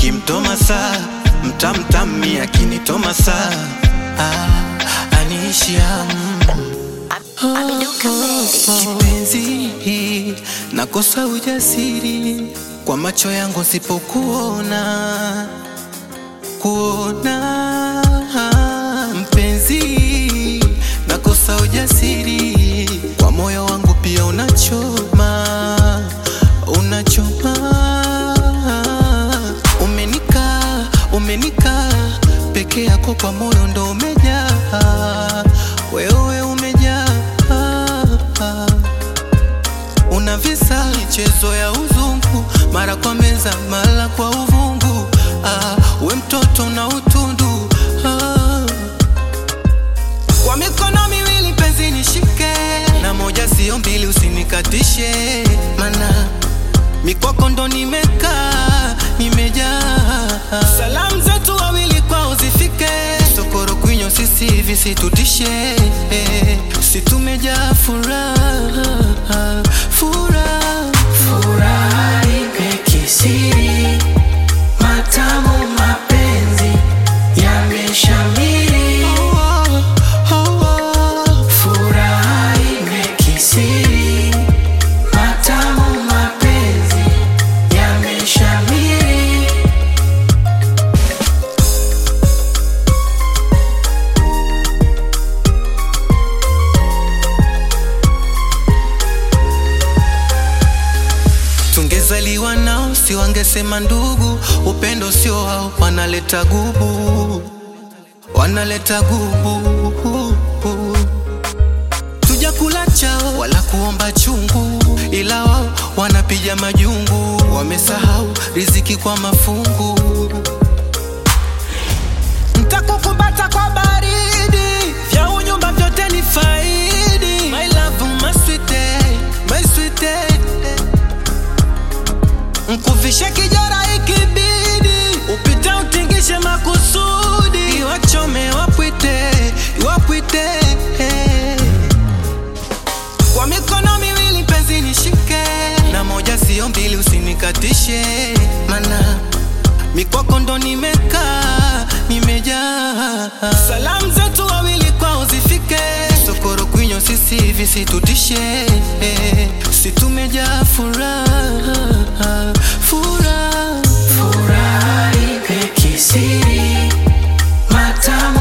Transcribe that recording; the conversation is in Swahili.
nikimtoma saa mtamtami akinitoma saa ah, aniishia kipenzi, nakosa ujasiri kwa macho yangu sipokuona kuona mpenzi, nakosa ujasiri kwa moyo wangu pia unachoma, unachoma. Umenika, umenika peke yako kwa moyo ndo umejaa, wewe umejaa una visa michezo ya uzungu, mara kwa meza, mara kwa uvungu. Ah, we mtoto na utundu ah. Kwa mikono miwili penzi nishike, na moja sio mbili, usinikatishe, mana mikwako ndo nimekaa, nimejaa. Salamu zetu wawili kwao zifike, sokoro kwinyo sisi hivi situtishe, si tumejaa furaha, furaha Furaha imekithiri, matamu mapenzi yameshamiri. Furaha imekithiri, matamu mapenzi yameshamiri. Tungezaliwa nao si wangesema ndugu, upendo sio wao, wanaleta gubu, wanaleta gubu. Tujakula chao wala kuomba chungu, ila wao wanapiga majungu, wamesahau riziki kwa mafungu. Ntakukumbata kwa baridi, vya unyumba vyote ni faidi. My love, my sweetie, my sweetie Nkuvishe kijara ikibidi, upite utingishe makusudi, iwachome wapwite, wapwite. Kwa mikono miwili penzi nishike, na moja sio mbili, usinikatishe, mana mikwako ndo nimekaa, nimejaa. Salamu zetu wawili kwao zifike, sokoro kwinyo sisi hivi situtishe, si tumejaa furaha, furaha Furaha imekithiri, matamu